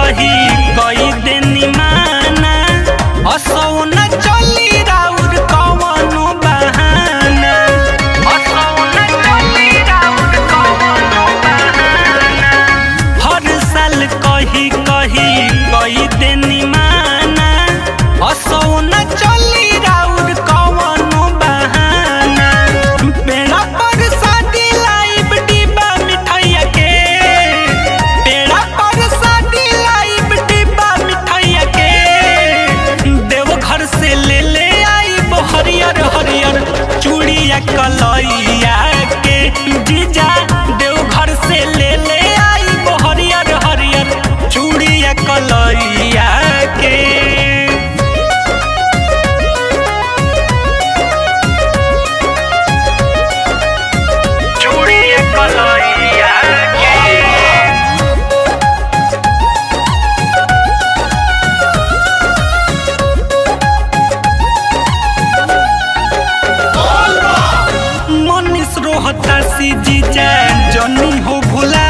कही कई देनी माना असौ न चली राउर कवनो बहाना असौ न चली राउर कवनो बहाना हर साल कही कही कई देनी माना असौ न चली राउर कवनो बहाना पेड़ा पर शादी लाइब डिब्बा मिठाइया के पेड़ा पर शादी लाइब डिब्बा मिठाइया के देवघर से ले ले आइब हरियर हरियर चूड़िया कलैया के जीजा देवघर से ले ले आइब हरियर हरियर चूड़िया कलैया के चूड़िया कलैया के मनीष रोहता सी जीजा जनी हो भुला